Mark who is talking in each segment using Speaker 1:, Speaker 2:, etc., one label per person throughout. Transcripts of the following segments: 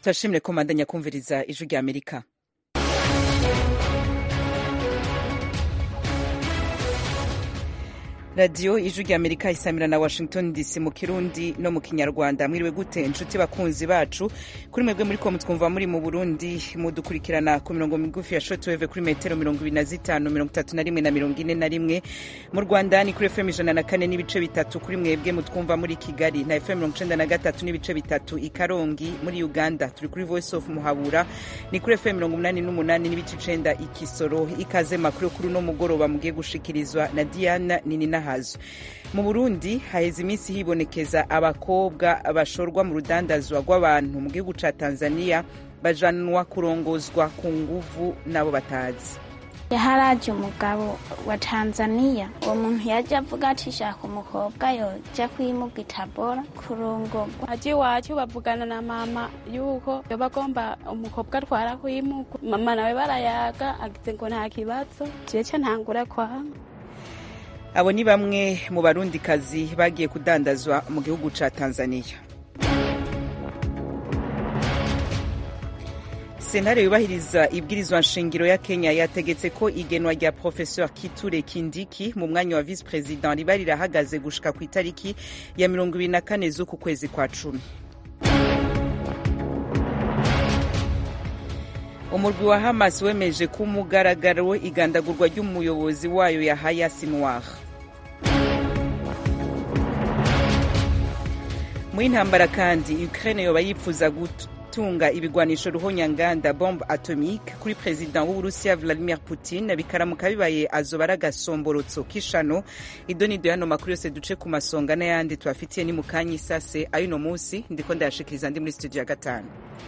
Speaker 1: turashimire ko mandanya kumviriza ijwi rya amerika radiyo ijwi rya amerika isamira na washington dc mu kirundi no mu kinyarwanda mwiriwe gute inshuti bakunzi bacu kuri mwebwe muri ko mutwumva muri mu burundi mudukurikirana ku mirongo migufi ya shotweve kuri metero mirongo ibiri na zitanu mirongo itatu na rimwe na mirongo ine na rimwe mu rwanda ni kuri fm ijana na kane n'ibice bitatu kuri mwebwe mutwumva muri kigali na fm mirongo icenda na gatatu n'ibice bitatu i karongi muri uganda turi kuri voice of muhabura ni kuri fm mirongo umunani n'umunani n'ibice icenda i kisoro ikaze makuru kuri uno mugoroba mugiye gushikirizwa na diana ninina hazo mu burundi haheze iminsi hibonekeza abakobwa bashorwa mu rudandazwa rw'abantu mu gihugu ca tanzania bajanwa kurongozwa ku nguvu n'abo batazi
Speaker 2: haraje umugabo wa tanzania uwo muntu yaje avuga ati shaka umukobwa yoja kwimuga itabora kurongorwa
Speaker 3: aje iwacu bavugana na mama yuko yoba agomba umukobwa atwara kwimuga mama nawe barayaga agize ngo nta kibazo jeca ntangura kwanga
Speaker 1: abo ni bamwe mu barundikazi bagiye kudandazwa mu gihugu ca tanzania sentare yubahiriza ibwirizwa nshingiro ya kenya yategetse ko igenwa rya professeur kiture kindiki mu mwanya wa vice president riba rirahagaze gushika ku itariki ya mirongo ibiri na kane z'uku kwezi kwa cumi umurwi wa hamas wemeje ko umugaragaro igandagurwa ry'umuyobozi wayo yahaya sinwar mu y'intambara kandi ukraine yoba yipfuza gutunga ibigwanisho ruhonyanganda bombe atomique kuri perezida w'uburusiya vladimir putin bikaramuka bibaye azoba ari agasomborotso k'ishano idonido y'ano makuru yose duce ku masonga n'ayandi tubafitiye ni mu kanya isase ay'uno munsi ndiko ndayashikiriza ndi muri studio ya gatanu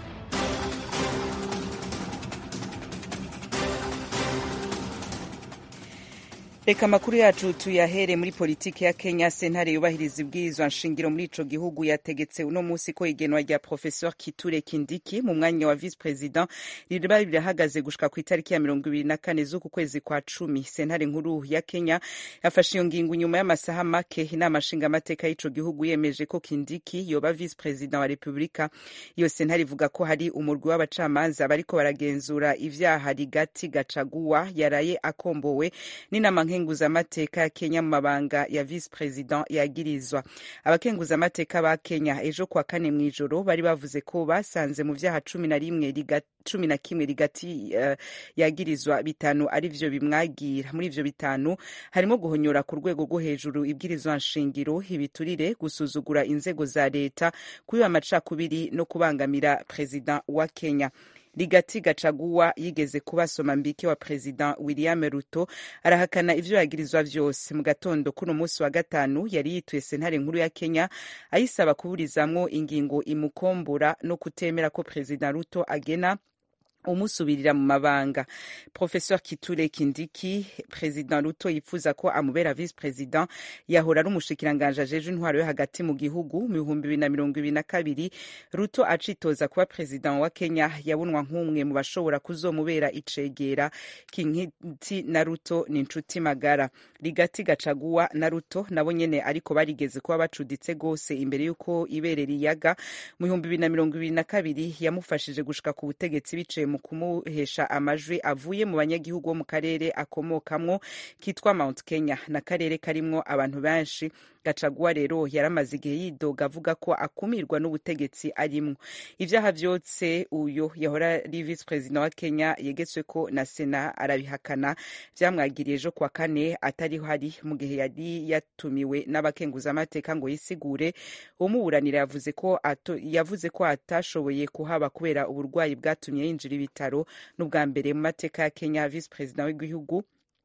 Speaker 1: reka amakuru yacu tuyahere muri politiki ya kenya sentare yubahiriza ibwirizwa nshingiro muri ico gihugu yategetse uno musi ko igenwa rya professeur kiture kindiki mu mwanya wa vice president riba rirahagaze gushika ku itariki ya mirongo ibiri na kane z'uku kwezi kwa cumi sentare nkuru ya kenya yafashe iyo ngingo nyuma y'amasaha make inama nshingamateka y'ico gihugu yemeje ko kindiki yoba vice president wa repubulika iyo sentare ivuga ko hari umurwi w'abacamanza bariko baragenzura ivyaha rigati gacaguwa yaraye akombowe n'inama abakenguzamateka ya kenya mu mabanga ya vice president yagirizwa abakenguzamateka ba kenya ejo kuwa kane mu ijoro bari bavuze ko basanze mu vyaha cumi na rimwe cumi na kimwe rigati uh, yagirizwa bitanu ari vyo bimwagira muri ivyo bitanu harimo guhonyora ku rwego rwo hejuru ibwirizwa nshingiro ibiturire gusuzugura inzego za leta kubiba amacakubiri no kubangamira president wa kenya rigati gacaguwa yigeze kuba somambike wa president william ruto arahakana ivyo yagirizwa vyose mu gatondo kuno munsi wa gatanu yari yituye sentare nkuru ya kenya ayisaba kuburizamwo ingingo imukombora no kutemera ko president ruto agena umusubirira mu mabanga professeur kiture kindiki president ruto yifuza ko amubera vice president yahora ari umushikiranganje ajeje intwaro yo hagati mu gihugu mu bihumbi bibiri na mirongo ibiri na kabiri ruto acitoza kuba president wa kenya yabonwa nk'umwe mu bashobora kuzomubera icegera kinkiti na ruto ni inshuti magara rigati gacaguwa na ruto nabo nyene ariko barigeze kuba bacuditse gose imbere y'uko ibere riyaga mu bihumbi bibiri na mirongo ibiri na kabiri yamufashije gushika ku butegetsi biciye mu kumuhesha amajwi avuye mu banyagihugu bo mu karere akomokamwo kitwa Mount Kenya na karere karimwo abantu benshi gacaguwa rero yaramaze igihe yidoga avuga ko akumirwa n'ubutegetsi arimwo ivyaha vyose uyo yahora ari vice president wa Kenya yegetswe ko na sena arabihakana vyamwagiriye ejo kwa kane atari hari mu gihe yari yatumiwe n'abakenguzamateka ngo yisigure umuburanira yavuze ko yavuze ko atashoboye kuhaba kubera uburwayi bwatumye yinjira ibitaro n'ubwa mbere mu mateka ya Kenya vice president w'igihugu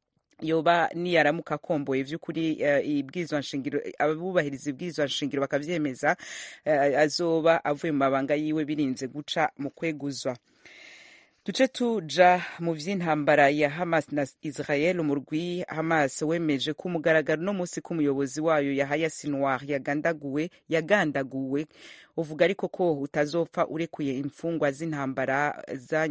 Speaker 1: yoba niyaramuka akomboye vy'ukuri uh, ibwirizwa nshingiro abubahiriza ibwirizwa nshingiro bakavyemeza uh, azoba avuye mu mabanga yiwe birinze guca mu kweguzwa duce tuja mu vy'intambara ya hamas na israel umurwi hamas wemeje ko umugaragaro no musi ko umuyobozi wayo yahaya sinwar yagandaguwe yagandaguwe uvuga ariko ko utazopfa urekuye imfungwa z'intambara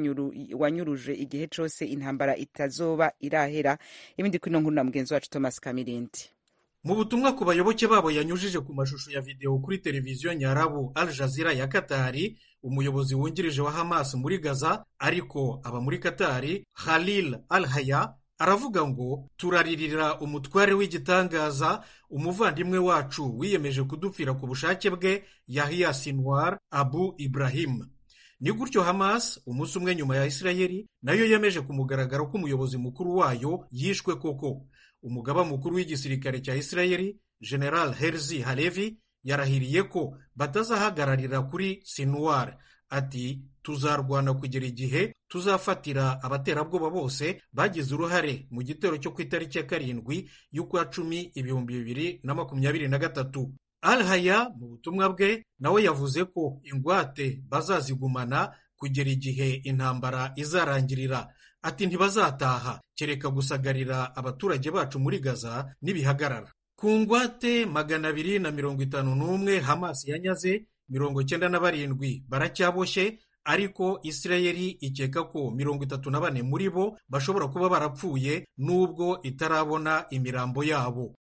Speaker 1: wanyuruje igihe cose intambara itazoba irahera ibindi kuri no nkuru na mugenzi wacu thomas kamirindi
Speaker 4: mu butumwa ku bayoboke babo yanyujije ku mashusho ya videwo kuri televiziyo nyarabu al jazeera ya katari umuyobozi wungirije wa hamas muri gaza ariko aba muri katari halil al haya aravuga ngo turaririra umutware w'igitangaza umuvandimwe wacu wiyemeje kudupfira ku bushake bwe yahiya sinwar abu ibrahim ni gutyo hamas umunsi umwe nyuma ya isirayeli nayo yemeje ku mugaragaro ko umuyobozi mukuru wayo yishwe koko umugaba mukuru w'igisirikare cya isirayeli general herzi halevi yarahiriye ko batazahagararira kuri sinuwar ati tuzarwana kugera igihe tuzafatira abaterabwoba bose bagize uruhare mu gitero cyo ku itariki ya karindwi y'ukwa cumi ibihumbi bibiri na makumyabiri na gatatu al haya mu butumwa bwe nawe yavuze ko ingwate bazazigumana kugera igihe intambara izarangirira ati ntibazataha kereka gusagarira abaturage bacu muri gaza n'ibihagarara ku ngwate magana abiri na mirongo itanu n'umwe hamas yanyaze mirongo cyenda na barindwi baracyaboshye ariko isirayeli ikeka ko mirongo itatu na bane muri bo bashobora kuba barapfuye nubwo itarabona imirambo yabo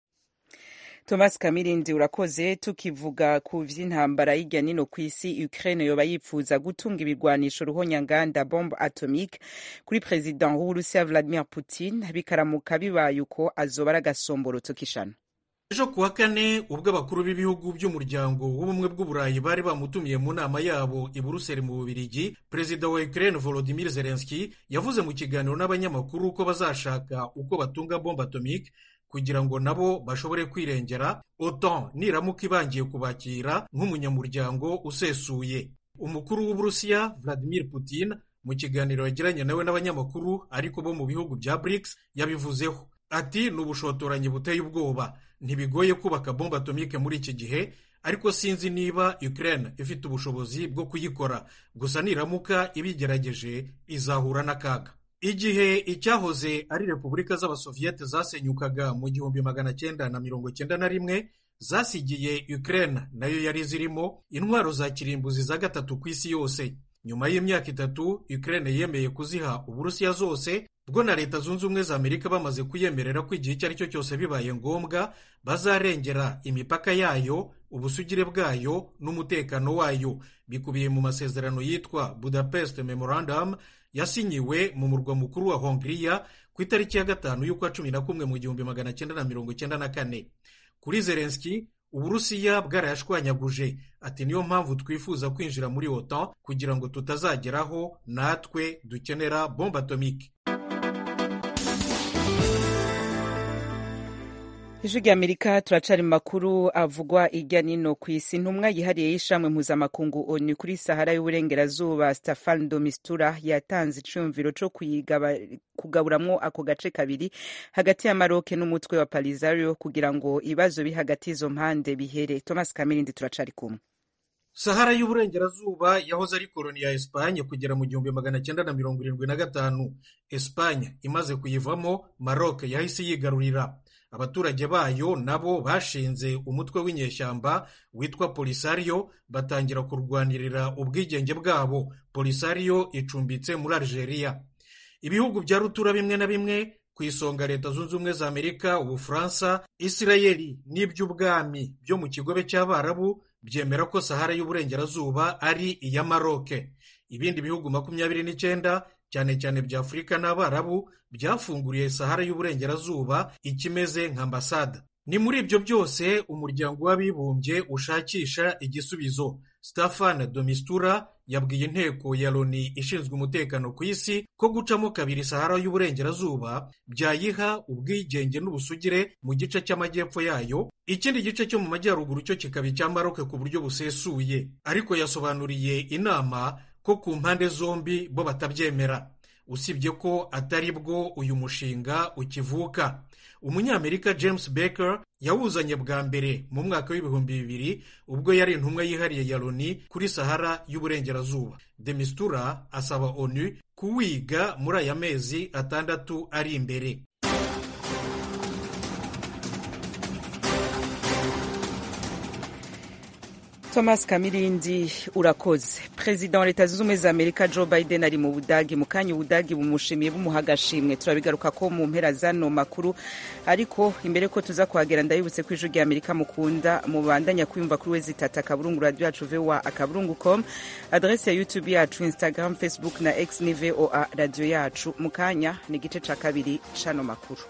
Speaker 1: thomas kamirindi urakoze tukivuga ku vy'intambara y'irya nino ku isi ukraine yoba yipfuza gutunga ibigwanisho ruhonyanganda bombe atomique kuri president w'uburusiya vladimir putin bikaramuka bibaye uko azoba ari agasomborotso k'ishano
Speaker 4: ejo ku wa kane ubwo abakuru b'ibihugu by'umuryango w'ubumwe bw'uburayi bari bamutumiye mu nama yabo i buruseli mu bubirigi perezida wa ukraine volodimir zelenski yavuze mu kiganiro n'abanyamakuru ko bazashaka uko batunga bombe atomique kugira ngo nabo bashobore kwirengera otan niramuka ibangiye kubakira nk'umunyamuryango usesuye umukuru w'uburusiya vladimir putin mu kiganiro yagiranye nawe n'abanyamakuru ariko bo mu bihugu bya brics yabivuzeho ati ni ubushotoranyi buteye ubwoba ntibigoye kubaka bombe atomike muri iki gihe ariko sinzi niba ukraine ifite ubushobozi bwo kuyikora gusa niramuka ibigerageje izahura n'akaga igihe icyahoze ari repubulika z'abasoviyete zasenyukaga mu gihumbi magana cyenda na mirongo cyenda na rimwe zasigiye ukraine nayo yari zirimo intwaro za kirimbuzi za gatatu ku isi yose nyuma y'imyaka itatu ukraine yemeye kuziha uburusiya zose bwo na leta zunze ubumwe za amerika bamaze kuyemerera ko igihe icyo ari cyo cyose bibaye ngombwa bazarengera imipaka yayo ubusugire bwayo n'umutekano wayo bikubiye mu masezerano yitwa budapest memorandum yasinyiwe mu murwa mukuru wa hongiriya ku itariki ya gatanu y'ukwa cumi na kumwe mu gihumbi magana cyenda na mirongo cyenda na kane kuri zelenski uburusiya bwarayashwanyaguje ati niyo mpamvu twifuza kwinjira muri otan kugira ngo tutazageraho natwe dukenera bombe atomike
Speaker 1: ijwi rya amerika turacari mu makuru avugwa irya nino ku isi intumwa yihariye y'ishamwe mpuzamakungu onu kuri sahara y'uburengerazuba stefan domistura yatanze iciyumviro co kugaburamwo ako gace kabiri hagati ya maroke n'umutwe wa palizario kugira ngo ibibazo biri hagati y'izo mpande bihere thomas kamirindi turacari kumwe
Speaker 4: sahara y'uburengerazuba yahoze ari koloni ya esipanye kugera mu gihumbi magana cyenda na mirongo irindwi na gatanu esipanye imaze kuyivamo maroke yahise yigarurira abaturage bayo nabo bashinze umutwe w'inyeshyamba witwa polisario batangira kurwanirira ubwigenge bwabo polisario icumbitse muri algeria ibihugu bya rutura bimwe na bimwe ku isonga leta zunze ubumwe za amerika ubufaransa isirayeli n'iby'ubwami byo mu kigobe cy'abarabu byemera ko sahara y'uburengerazuba ari iya maroke ibindi bihugu makumyabiri n'icyenda cyane cyane bya afurika n'abarabu byafunguriye sahara y'uburengerazuba ikimeze nka ambasada ni muri ibyo byose umuryango w'abibumbye ushakisha igisubizo stefan domistura yabwiye inteko ya loni ishinzwe umutekano ku isi ko gucamo kabiri sahara y'uburengerazuba byayiha ubwigenge n'ubusugire mu gice cy'amajyepfo yayo ikindi gice cyo mu majyaruguru cyo kikaba icya maroke ku buryo busesuye ariko yasobanuriye inama ko ku mpande zombi bo batabyemera usibye ko atari bwo uyu mushinga ukivuka umunyamerika james baker yawuzanye bwa mbere mu mwaka w'ibihumbi bibiri ubwo yari intumwa yihariye ya loni kuri sahara y'uburengerazuba demistura asaba onu kuwiga muri aya mezi atandatu ari imbere
Speaker 1: thomas kamirindi urakoze perezida wa leta zunze ubumwe za amerika joe biden ari mu budagi mu kanya ubudagi bumushimiye bumuha agashimwe turabigaruka ko mu mpera zano makuru ariko imbere ko tuza kuhagera ndabibutse ko ijwi rya amerika mukunda mubandanya kwiyumva kuri we zitata akaburungu radiyo yacu voa akaburungu com adrese ya youtube yacu instagram facebook na x ni voa radiyo yacu mu kanya ni igice ca kabiri c'ano makuru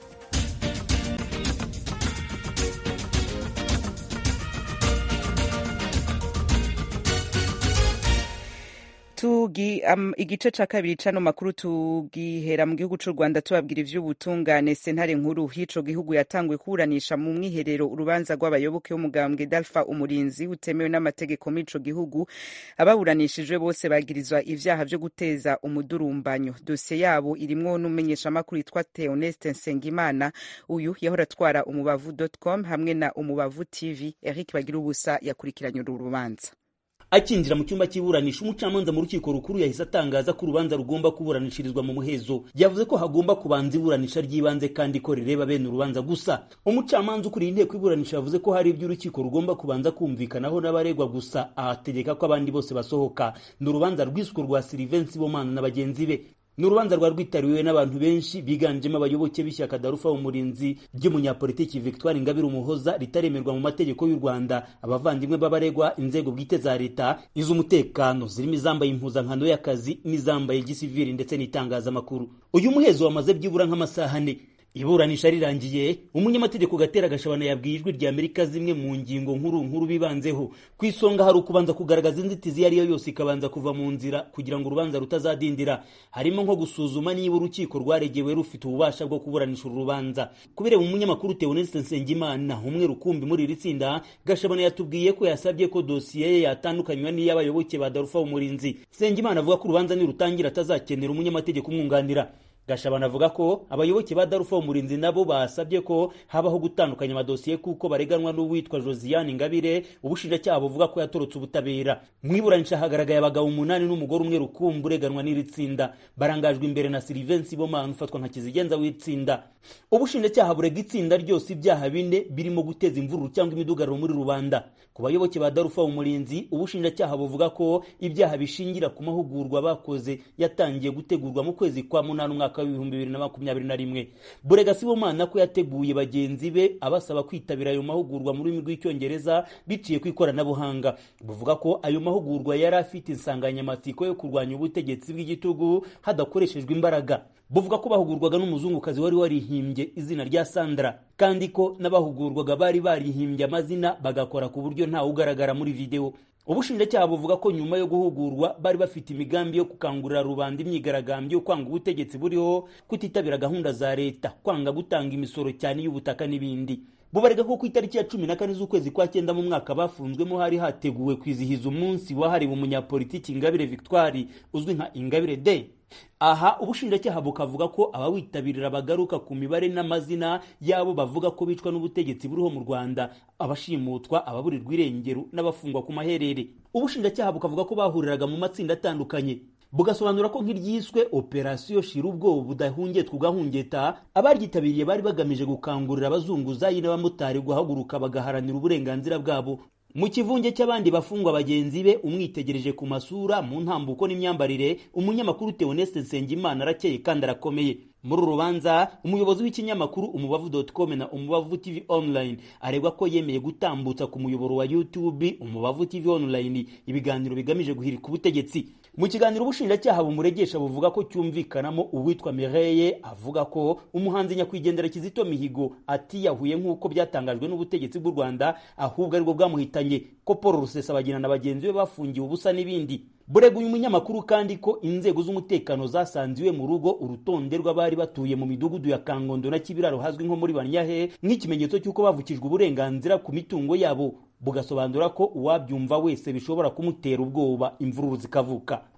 Speaker 1: tugi um, igice ca kabiri cano makuru tugihera mu gihugu c'u rwanda tubabwira ivy'ubutungane sentare nkuru y'ico gihugu yatanguye kuburanisha mu mwiherero urubanza rw'abayoboke b'umugambwe dalfa umurinzi utemewe n'amategeko muri ico gihugu ababuranishijwe bose bagirizwa ivyaha vyo guteza umudurumbanyo dosiye yabo irimwo n'umumenyeshamakuru yitwa theoneste nsengimana uyu yahora atwara umubavu com hamwe na umubavu tv eric bagira ubusa yakurikiranye uru rubanza
Speaker 5: akinjira mu cyumba cy'iburanisha umucamanza mu rukiko rukuru yahise atangaza ko urubanza rugomba kuburanishirizwa mu muhezo yavuze ko hagomba kubanza iburanisha ry'ibanze kandi ko rireba bene urubanza gusa umucamanza ukuriye inteko iburanisha yavuze ko hari ibyo urukiko rugomba kubanza kumvikanaho n'abaregwa gusa ahategeka ko abandi bose basohoka ni urubanza rwiswe rwa silivensi bomana na bagenzi be ni urubanza rwari rwitabiriwe n'abantu benshi biganjemo abayoboke b'ishyaka darufa umurinzi ry'umunyapolitiki victoire ingabire umuhoza ritaremerwa mu mategeko y'u rwanda abavandimwe b'abaregwa inzego bwite za leta iz'umutekano zirimo izambaye impuzankano y'akazi n'izambaye gisivili ndetse n'itangazamakuru uyu muhezo wamaze byibura nk'amasaha ane iburanisha rirangiye umunyamategeko gatera gashabana yabwiye ijwi rya amerika zimwe mu ngingo nkuru nkuru bibanzeho ku isonga hari ukubanza kugaragaza inzitizi iyo ari yo yose ikabanza kuva mu nzira kugira ngo urubanza rutazadindira harimo nko gusuzuma niba urukiko rwaregewe rufite ububasha bwo kuburanisha uru rubanza kubera umunyamakuru teoneste nsengimana umwe rukumbi muri iri tsinda gashabana yatubwiye ko yasabye ko dosiye ye yatandukanywa n'iy'abayoboke ba darufa umurinzi nsengimana avuga ko urubanza nirutangira atazakenera umunyamategeko umwunganira gashabana avuga ko abayoboke ba darufa umurinzi nabo basabye ko habaho gutandukanya amadosiye kuko bareganwa n'uwitwa josiane ingabire ubushinjacyaha buvuga ko yatorotse ubutabera mu iburanisha hagaragaye abagabo umunani n'umugore umwe rukumbi ureganwa n'iri tsinda barangajwe imbere na silivensi bomana ufatwa nka kizigenza w'itsinda ubushinjacyaha burega itsinda ryose ibyaha bine birimo guteza imvururu cyangwa imidugararo muri rubanda ku bayoboke ba darufa umurinzi ubushinjacyaha buvuga ko ibyaha bishingira ku mahugurwa bakoze yatangiye gutegurwa mu kwezi kwa munani umwaka w'ibihumbi bibiri na makumyabiri na rimwe burega sibomana ko yateguye bagenzi be abasaba kwitabira ayo mahugurwa mu rurimi rw'icyongereza biciye ku ikoranabuhanga buvuga ko ayo mahugurwa yari afite insanganyamatsiko yo kurwanya ubutegetsi bw'igitugu hadakoreshejwe imbaraga buvuga ko bahugurwaga n'umuzungukazi wari warihimbye izina rya sandra kandi ko n'abahugurwaga bari barihimbye amazina bagakora ku buryo ntawe ugaragara muri videwo ubushinjacyaha buvuga ko nyuma yo guhugurwa bari bafite imigambi yo gukangurira rubanda imyigaragambyo yo kwanga ubutegetsi buriho kutitabira gahunda za leta kwanga gutanga imisoro cyane y'ubutaka n'ibindi bubarega ko ku itariki ya cumi na kane z'ukwezi kwa cyenda mu mwaka bafunzwemo hari hateguwe kwizihiza umunsi wahariwe umunyapolitiki ingabire victoire uzwi nka ingabire day aha ubushinjacyaha bukavuga ko abawitabirira bagaruka ku mibare n'amazina y'abo bavuga ko bicwa n'ubutegetsi buriho mu rwanda abashimutwa ababurirwa irengero n'abafungwa ku maherere ubushinjacyaha bukavuga ko bahuriraga mu matsinda atandukanye bugasobanura ko nk'iryiswe operasiyo shira ubwoba budahungetwa ugahungeta abaryitabiriye bari bagamije gukangurira abazunguzayi n'abamotari guhaguruka bagaharanira uburenganzira bwabo mu kivunge cy'abandi bafungwa bagenzi be umwitegereje ku masura mu ntambuko n'imyambarire umunyamakuru Theoneste Nsengimana arakeye kandi arakomeye muri uru rubanza umuyobozi w'ikinyamakuru umubavu com na umubavu tv online aregwa ko yemeye gutambutsa ku muyoboro wa youtube umubavu tv online ibiganiro bigamije guhirika ubutegetsi mu kiganiro ubushinjacyaha bumuregesha buvuga ko cyumvikanamo uwitwa Mireye avuga ko umuhanzi nyakwigendera Kizito Mihigo atiyahuye nk'uko byatangajwe n'ubutegetsi bw'u Rwanda ahubwo aribwo bwamuhitanye ko Paul Rusesabagina na bagenzi be bafungiwe ubusa n'ibindi burega uyu munyamakuru kandi ko inzego z'umutekano zasanze iwe mu rugo urutonde rw'abari batuye mu midugudu ya kangondo na kibiraro hazwi nko muri banyahe nk'ikimenyetso cy'uko bavukijwe uburenganzira ku mitungo yabo bugasobanura ko uwabyumva wese bishobora kumutera ubwoba imvururu zikavuka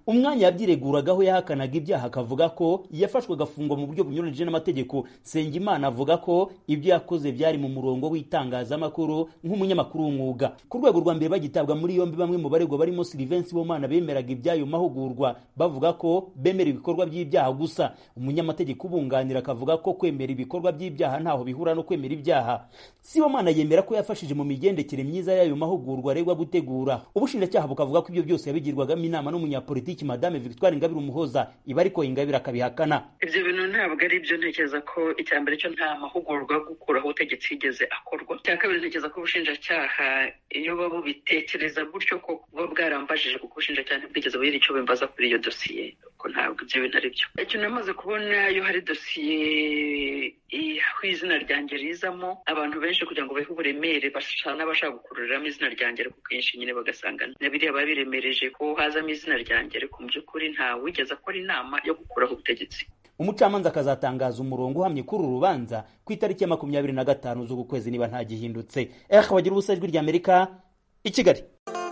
Speaker 5: umwanya yabyireguragaho yahakanaga ibyaha akavuga ko yafashwe agafungwa mu buryo bunyuranyije n'amategeko Nsengimana avuga ko ibyo yakoze byari mu murongo w'itangazamakuru nk'umunyamakuru w'umwuga ku rwego rwa mbere bagitabwa muri yombi bamwe mu baregwa barimo Sylvain Sibomana bemeraga iby'ayo mahugurwa bavuga ko bemera ibikorwa by'ibyaha gusa umunyamategeko ubunganira akavuga ko kwemera ibikorwa by'ibyaha ntaho bihura no kwemera ibyaha Sibomana yemera ko yafashije mu migendekere myiza y'ayo mahugurwa aregwa gutegura ubushinjacyaha bukavuga ko ibyo byose yabigirwagamo inama n'umunyapolitiki madame Victoire Ingabire Umuhoza iba ariko Ingabire akabihakana
Speaker 6: ibyo bintu ntabwo ari byo ntekereza ko icya mbere cyo nta mahugurwa yo gukuraho ubutegetsi yigeze akorwa icya kabiri ntekereza ko ubushinjacyaha iyo baba bubitekereza gutyo ko buba bwarambajije kuko ubushinjacyaha ntibwigeze bugira icyo bimbaza kuri iyo dosiye ko ntabwo ibyo bintu ari byo icyo namaze kubona iyo hari dosiye aho izina ryanjye rizamo abantu benshi kugira ngo bahe uburemere basa n'abashaka gukururiramo izina ryanjye ariko kenshi nyine bagasanga na biriya biba biremereje ko hazamo izina ryanjye ariko mu by'ukuri wigeze akora inama yo gukuraho ubutegetsi
Speaker 5: umucamanza akazatangaza umurongo uhamye kuri uru rubanza ku itariki ya makumyabiri na gatanu z'uku kwezi niba nta gihindutse eh bagira ubusa ijwi ry'amerika i kigali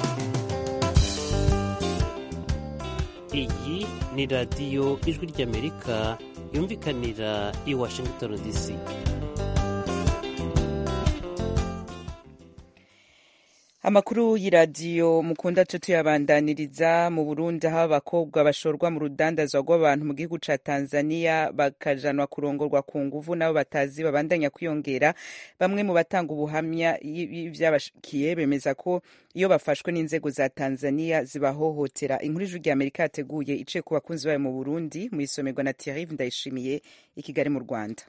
Speaker 7: iyi ni radiyo ijwi ry'amerika yumvikanira i washington dc
Speaker 1: amakuru y'iradiyo mukunda co tuyabandaniriza mu burundi aho abakobwa bashorwa mu rudandazwa rw'abantu mu gihugu ca tanzania bakajanwa kurongorwa ku nguvu nabo batazi babandanya kwiyongera bamwe mu batanga ubuhamya vy'abashikiye bemeza ko iyo bafashwe n'inzego za tanzania zibahohotera inkuru ijwi rya amerika yateguye iciye ku bakunzi bayo mu burundi mu isomerwa na thierry ndayishimiye i kigali mu rwanda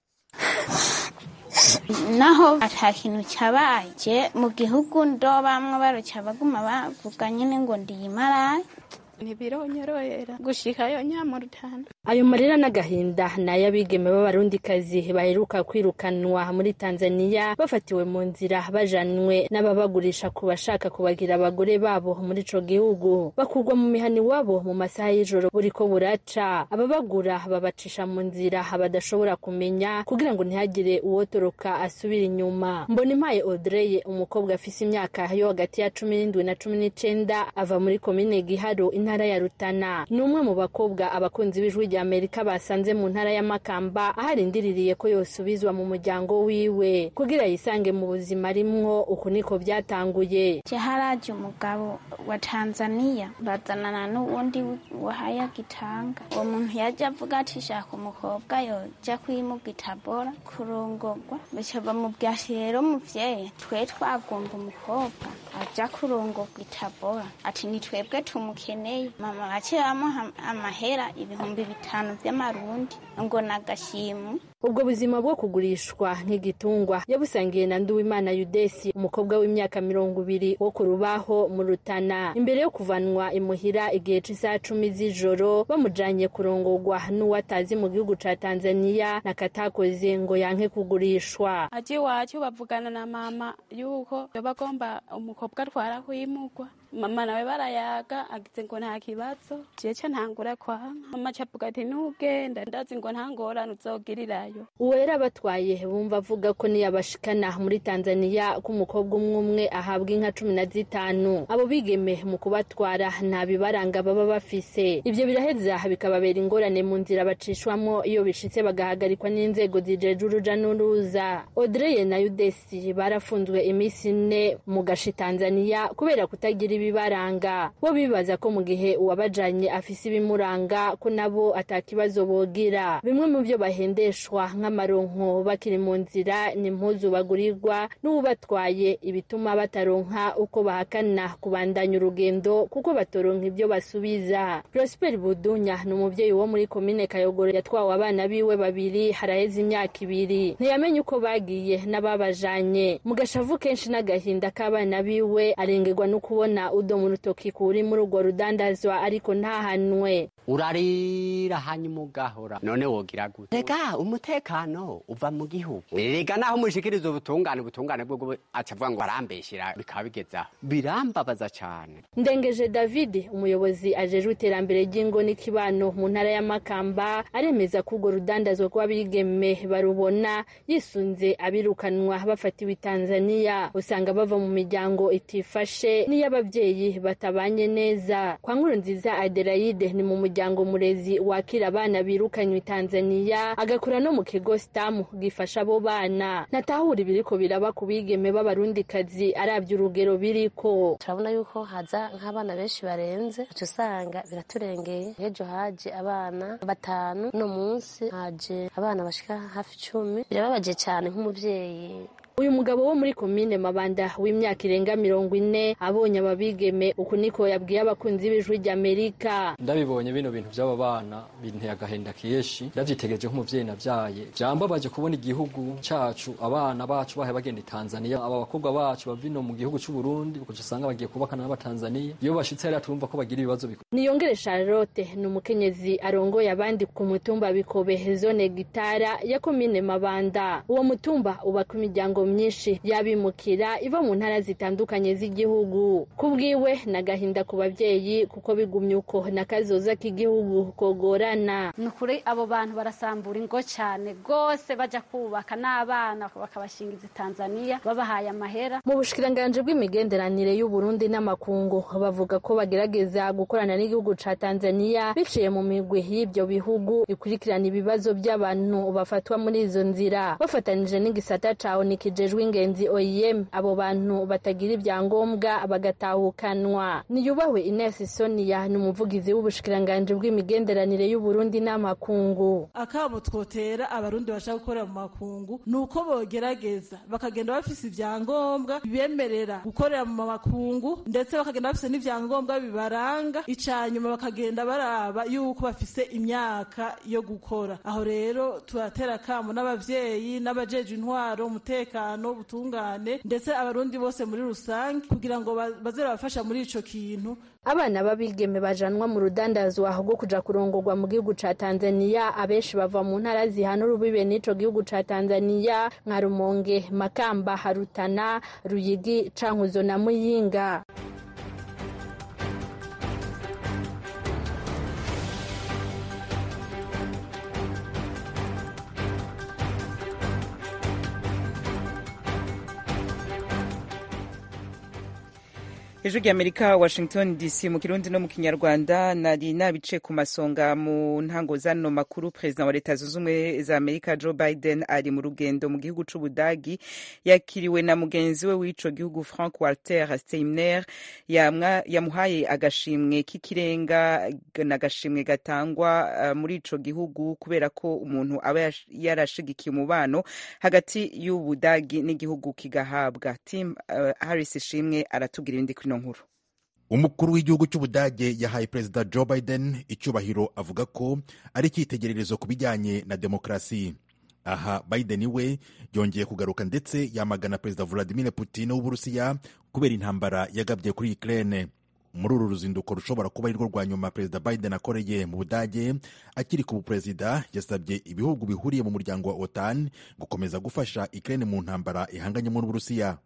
Speaker 2: naho ata kintu cyabaye mu gihugu ndo bamwe baruca baguma bavuga nyine ngo ndiyimaraye
Speaker 3: ntibironyorohera gushikayo nyamurutana
Speaker 8: ayo marira n'agahinda ni ay'abigeme b'abarundikazi baheruka kwirukanwa muri tanzaniya bafatiwe mu nzira bajanwe n'ababagurisha ku bashaka kubagira abagore babo muri ico gihugu bakurwa mu mihani wabo mu masaha y'ijoro buriko buraca ababagura babacisha mu nzira badashobora kumenya kugira ngo ntihagire uwotoroka asubira inyuma mbona impaye audrey umukobwa afise imyaka yo hagati ya cumi n'indwi na cumi n'icenda ava muri komine giharo intara ya Rutana ni umwe mu bakobwa abakunzi b'ijwi rya Amerika basanze mu ntara ya Makamba aho arindiriye ko yosubizwa mu muryango wiwe kugira yisange mu buzima arimwo uku niko byatanguye
Speaker 2: haraje umugabo wa Tanzania bazanana n'uwundi wahaya gitanga uwo muntu yaje avuga ati shaka umukobwa yoja kwimuga itabora kurongorwa bica bamubwira ati rero muvyeyi twe twagomba umukobwa aja kurongorwa itabora ati ni twebwe tumukeneye mama baciye bamuha amahera ibihumbi bitanu vy'amarundi ngo nagashimu
Speaker 8: ubwo buzima bwo kugurishwa nk'igitungwa yabusangiye na nduwimana yudesi umukobwa w'imyaka mirongo ibiri wo ku rubaho mu rutana imbere yo kuvanwa imuhira igihe c'isaha cumi z'ijoro bamujanye kurongorwa n'uwatazi mu gihugu ca tanzaniya nakatakoze ngo yanke kugurishwa
Speaker 3: aje iwacu bavugana na mama yuko yoba agomba umukobwa atwara kwimugwa mama nawe barayaga agize ngo nta kibazo jeca ntangura kwanka mama cavuga ati ntugenda ndazi ngo nta ngorane uzogirirayo
Speaker 8: uwo yari abatwaye bumva avuga ko niyabashikana muri tanzaniya ko umukobwa umwe umwe ahabwa inka cumi na zitanu abo bigeme mu kubatwara nta bibaranga baba bafise ivyo biraheza bikababera ingorane mu nzira bacishwamo iyo bishitse bagahagarikwa n'inzego zijeje uruja n'uruza odreye na yudesi barafunzwe iminsi ine mu gashi tanzaniya kubera kutagira ibibaranga bo bibaza ko mu gihe uwabajanye afise ibimuranga ko nabo atakibazo bogira bimwe mu byo bahendeshwa nk'amaronko bakiri mu nzira ni impuzu bagurirwa n'ubatwaye ibituma bataronka uko bahakana kubandanya urugendo kuko batoronka ibyo basubiza prosper budunya ni umubyeyi wo muri komine kayogoro yatwawe abana biwe babiri haraheze imyaka ibiri ntiyamenye uko bagiye n'ababajanye mu gashavu kenshi n'agahinda k'abana biwe arengerwa no kubona udo mu rutoki kuri muri urwo rudandazwa ariko ntahanwe
Speaker 9: urarira hanyuma ugahora none wogira gute rega umutekano uva mu gihugu rega naho mushikiriza ubutungane ubutungane bwo acavuga ngo arambeshyira bikaba bigezaho birambabaza cyane
Speaker 8: ndengeje david umuyobozi ajejwe iterambere ry'ingo n'ikibano mu ntara ya makamba aremeza ko urwo rudandazwa rw'abigeme barubona yisunze abirukanwa bafatiwe i tanzania usanga bava mu miryango itifashe n'iy'ababyeyi batabanye neza kwa nkuru nziza adelaide ni mu muryango murezi wakira abana birukanywe i tanzania agakora no mu kigo stamu gifasha abo bana ntatahura ibiriko biraba ku bigeme b'abarundikazi arabye urugero biriko
Speaker 10: turabona yuko haza nk'abana benshi barenze uca usanga biraturengeye nk'ejo haje abana batanu uno munsi haje abana bashika hafi icumi birababaje cyane nk'umubyeyi
Speaker 8: uyu mugabo wo muri komine mabanda w'imyaka irenga mirongo ine abonye ababigeme uku niko yabwiye abakunzi b'ijwi ry'amerika
Speaker 11: ndabibonye bino bintu by'aba bana binteye agahinda kenshi ndabyitegereje nk'umubyeyi nabyaye byambabaje kubona igihugu cyacu abana bacu bahe bagenda i tanzania aba bakobwa bacu bava ino mu gihugu cy'u burundi kuko usanga bagiye kubakana n'abatanzaniya iyo bashitse hariya turumva ko bagira ibibazo bikuru
Speaker 8: niyongere charlotte ni umukenyezi arongoye abandi ku mutumba bikobe zone gitara ya komine mabanda uwo mutumba ubaka imiryango myinshi y'abimukira iva mu ntara zitandukanye z'igihugu ku bwiwe ni agahinda ku babyeyi kuko bigumye uko n'akazoza k'igihugu kogorana
Speaker 12: ni ukuri abo bantu barasambura ingo cyane rwose bajya kubaka n'abana bakabashingiza tanzania babahaye amahera
Speaker 8: mu bushikiranganji bw'imigenderanire y'uburundi n'amakungu bavuga ko bagerageza gukorana n'igihugu ca tanzania biciye mu migwi y'ibyo bihugu ikurikirana ibibazo by'abantu bafatwa muri izo nzira bafatanije n'igisata ca oniki kijejwe ingenzi OIM abo bantu batagira ibyangombwa bagatahukanwa niyubahwe Ines Sonia ni umuvugizi w'ubushikiranganji bw'imigenderanire y'u Burundi n'amakungu
Speaker 13: akabo twotera abarundi bashaka gukorera mu makungu nuko bogerageza bakagenda bafise ibyangombwa bibemerera gukorera mu makungu ndetse bakagenda bafise n'ibyangombwa bibaranga icanyuma bakagenda baraba yuko bafise imyaka yo gukora aho rero turatera kamo n'abavyeyi n'abajeje intwaro umutekano ubutungane ndetse abarundi bose muri rusange kugira ngo baze babafasha muri ico kintu
Speaker 8: abana b'abigeme bajanwa mu rudandazwa rwo kuja kurongorwa mu gihugu ca tanzania abenshi bava mu ntara zihana urubibe n'ico gihugu ca tanzania nka rumonge makamba harutana ruyigi cankuzo na muyinga
Speaker 1: ijwi ry'amerika washington dc mu kirundi no mu kinyarwanda nari nabice ku masonga mu ntango zano makuru perezida wa leta zunze ubumwe za amerika joe biden ari mu rugendo mu gihugu c'ubudagi yakiriwe na mugenzi we w'ico gihugu frank walter steiner yamuhaye agashimwe k'ikirenga n'agashimwe gatangwa uh, muri ico gihugu kubera ko umuntu aba yarashigikiye umubano hagati y'ubudagi n'igihugu kigahabwa tim uh, harris ishimwe aratubwira ibindi kuri nkuru
Speaker 14: umukuru w'igihugu cy'ubudage yahaye perezida joe biden icyubahiro avuga ko ari icyitegererezo ku bijyanye na demokarasi aha biden we yongeye kugaruka ndetse yamagana perezida vladimir putin w'uburusiya kubera intambara yagabye kuri ukraine muri uru ruzinduko rushobora kuba arirwo rwa nyuma perezida biden akoreye mu budage akiri ku buperezida yasabye ibihugu bihuriye mu muryango wa otan gukomeza gufasha ukraine mu ntambara ihanganyemo n'uburusiya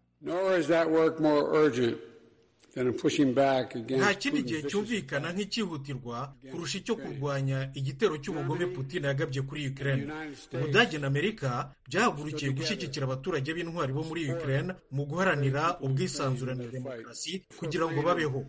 Speaker 4: nta kindi gihe cyumvikana nk'icyihutirwa kurusha icyo kurwanya igitero cy'ubugome putin yagabye kuri ukraine ubudage na amerika byahagurukiye gushyigikira abaturage b'intwari bo muri ukraine mu guharanira ubwisanzure na demokarasi kugira ngo babeho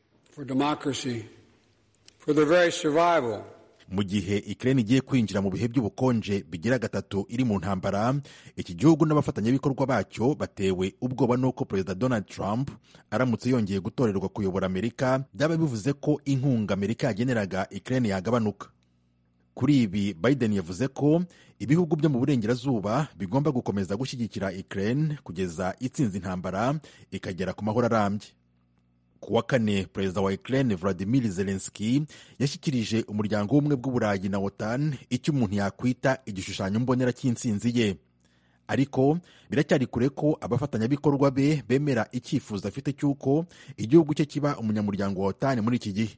Speaker 14: mu gihe Ukraine igiye kwinjira mu bihe by'ubukonje bigira gatatu iri mu ntambara iki gihugu n'abafatanyabikorwa bacyo batewe ubwoba n'uko perezida donald trump aramutse yongeye gutorerwa kuyobora amerika byaba bivuze ko inkunga amerika yageneraga Ukraine yagabanuka kuri ibi biden yavuze ko ibihugu byo mu burengerazuba bigomba gukomeza gushyigikira Ukraine kugeza itsinze intambara ikagera ku mahoro arambye ku wa kane perezida wa Ukraine Vladimir Zelensky yashyikirije umuryango w'ubumwe bw'uburayi na OTAN icyo umuntu yakwita igishushanyo mbonera cy'intsinzi ye ariko biracyari kure ko abafatanyabikorwa be bemera icyifuzo afite cy'uko igihugu cye kiba umunyamuryango wa OTAN muri iki gihe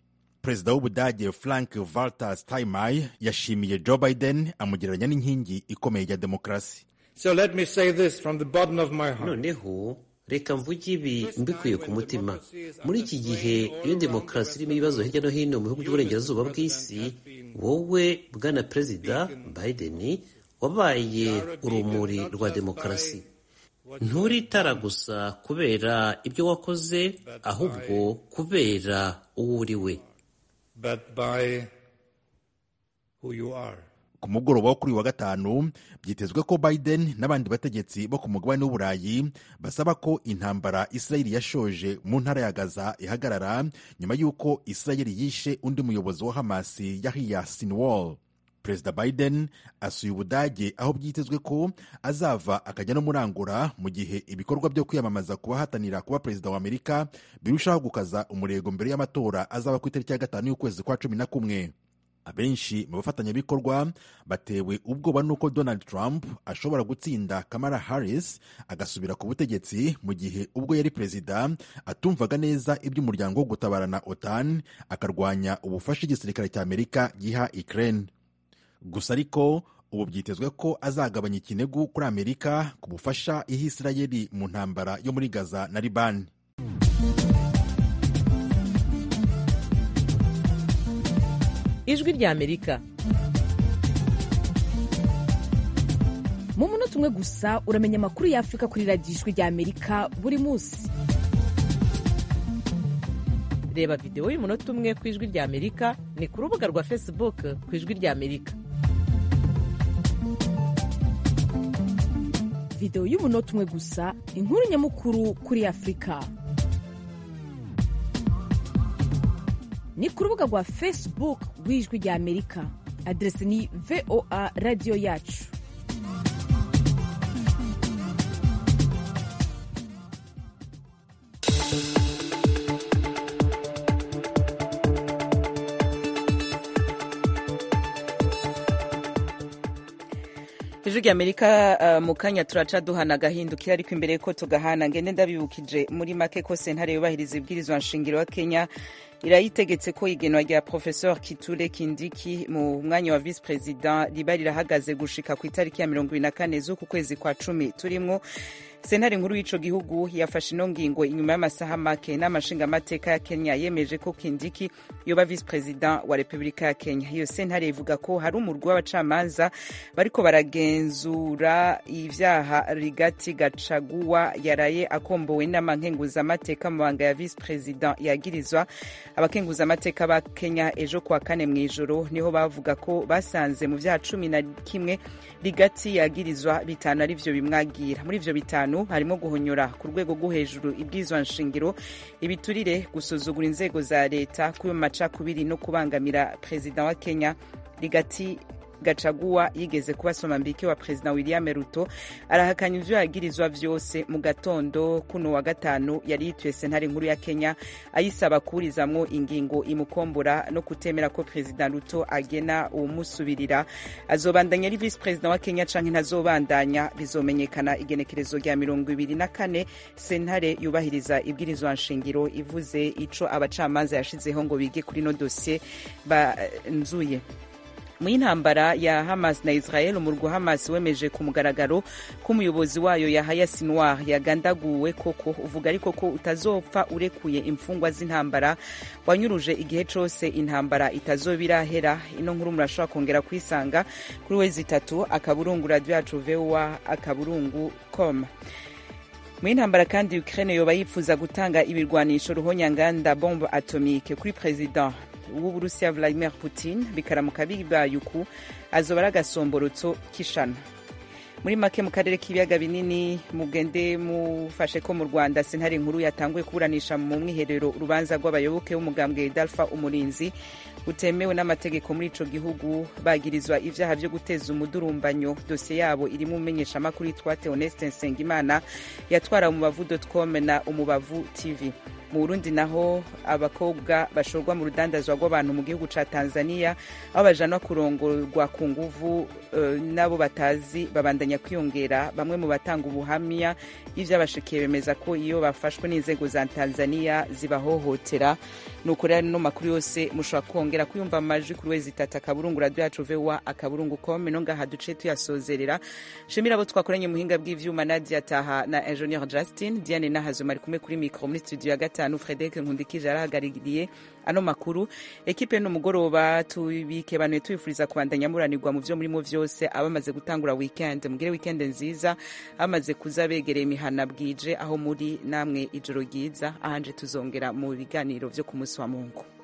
Speaker 14: perezida w'ubudage frank walter steinmeier yashimiye joe biden amugereranya n'inkingi ikomeye ya demokarasi
Speaker 15: So let me say this from the bottom of my heart.
Speaker 7: noneho reka mvuge ibi mbikuye ku mutima muri iki gihe iyo demokarasi irimo ibibazo hirya no hino mu bihugu by'uburengerazuba bw'isi wowe bwana perezida biden wabaye urumuri rwa demokarasi nturi itara gusa kubera ibyo wakoze ahubwo kubera uwo uri we
Speaker 15: but by who you are.
Speaker 14: ku mugoroba wo kuri uyu wa gatanu byitezwe ko biden n'abandi bategetsi bo ku mugabane w'uburayi basaba ko intambara isirayeli yashoje mu ntara ya gaza ihagarara nyuma y'uko isirayeli yishe undi muyobozi wa hamasi yahiya sinwall perezida biden asuye ubudage aho byitezwe ko azava akajya no murangura mu gihe ibikorwa byo kwiyamamaza ku bahatanira kuba perezida wa amerika birushaho gukaza umurego mbere y'amatora azaba ku itariki ya gatanu y'ukwezi kwa cumi na kumwe abenshi mu bafatanyabikorwa batewe ubwoba n'uko donald trump ashobora gutsinda kamara harris agasubira ku butegetsi mu gihe ubwo yari perezida atumvaga neza iby'umuryango wo gutabarana otan akarwanya ubufasha igisirikare cya amerika giha ukraine gusa ariko ubu byitezwe ko azagabanya ikinegu kuri amerika ku bufasha iha isirayeli mu ntambara yo muri gaza na libani
Speaker 16: ijwi ry'amerika mu munota umwe gusa uramenya amakuru y'afurika kuri radiyo ijwi ry'amerika buri munsi reba videwo y'umunota umwe ku ijwi ry'amerika ni ku rubuga rwa facebook ku ijwi ry'amerika videwo y'umunota umwe gusa inkuru nyamukuru kuri afurika ni ku rubuga rwa facebook rw'ijwi rya amerika aderesi ni voa radiyo yacu
Speaker 1: ijwi rya amerika uh, mu kanya turaca duhana agahindukira ariko imbere ko tugahana ngende ndabibukije muri make ko sentare yubahiriza ibwirizwa nshingiro wa kenya irayitegetse ko igenwa rya professeur kiture kindiki mu mwanya wa vice president riba rirahagaze gushika ku itariki ya mirongo ibiri na kane z'uku kwezi kwa cumi turimwo sentare nkuru y'ico gihugu yafashe ino ngingo inyuma y'amasaha make n'amashingamateka ya kenya yemeje ko kindiki yoba vice president wa repubulika ya kenya iyo sentare ivuga ko hari umurwi w'abacamanza bariko baragenzura ivyaha rigati gacaguwa yaraye akombowe n'amankenguzamateka mu banga ya vice president yagirizwa abakenguzamateka ba kenya ejo kuwa kane mu ijoro niho bavuga ko basanze mu vyaha cumi na kimwe rigati yagirizwa bitanu ari vyo bimwagira muri ivyo bitanu harimo guhonyora ku rwego rwo hejuru ibwizwa nshingiro ibiturire gusuzugura inzego za leta kuba macakubiri no kubangamira perezida wa kenya rigati gacaguwa yigeze kuba somambike wa perezida william ruto arahakanya ivyo yagirizwa vyose mu gatondo kuno wa gatanu yari yituye sentare nkuru ya kenya ayisaba kuburizamwo ingingo imukombora no kutemera ko perezida ruto agena uwumusubirira azobandanya ari visi perezida wa kenya canke ntazobandanya bizomenyekana igenekerezo rya mirongo ibiri na kane sentare yubahiriza ibwirizwa nshingiro ivuze ico abacamanza yashizeho ngo bige kuri no dosiye banzuye mu y'intambara ya hamas na israel umurwa hamas wemeje ku mugaragaro ko umuyobozi wayo yahaya sinwar yagandaguwe koko uvuga ariko ko utazopfa urekuye imfungwa z'intambara wanyuruje igihe cose intambara itazoba irahera ino nkuru murashobora kongera kuyisanga kuri wezi itatu akaburungu radio yacu voa akaburungu com mu y'intambara kandi ukraine yoba yifuza gutanga ibirwanisho ruhonyanganda bombe atomike kuri president w'uburusiya vladimir putin bikaramuka bibaye uku azoba ari agasomborotso k'ishano muri make mu karere k'ibiyaga binini mugende mufashe ko mu rwanda sentare nkuru yatanguye kuburanisha mu mwiherero urubanza rw'abayoboke b'umugambwe dalfa umurinzi butemewe n'amategeko muri ico gihugu bagirizwa ivyaha vyo guteza umudurumbanyo dosiye yabo irimo umumenyeshamakuru yitwa theoneste nsengimana yatwara umubavu com na umubavu tv mu burundi naho abakobwa bashorwa mu rudandazwa rw'abantu mu gihugu ca tanzania aho bajanwa kurongorwa ku nguvu uh, n'abo batazi babandanya kwiyongera bamwe mu batanga ubuhamya ivy'abashikiye bemeza ko iyo bafashwe n'inzego za tanzania zibahohotera nuko rero no makuru yose mushobora kongera kuyumva amajwi kuri wezi itatu akaburungu radio yacu vowa akaburungu com no ngaha duce tuyasozerera shimira abo twakoranye muhinga bw'ivyuma nadia taha na ingenieur justin diane nahazuma ari kumwe kuri mikro muri studio ya gatanu frederic nkundikije arahagaririye ano makuru ekipe n'umugoroba tubikebanuye tubifuriza kubandanya muranirwa mu vyo murimo vyose abamaze gutangura weekend mugire weekend nziza bamaze kuza begereye imihana bwije aho muri namwe ijoro ryiza ahanje tuzongera mu biganiro vyo ku munsi wa mungu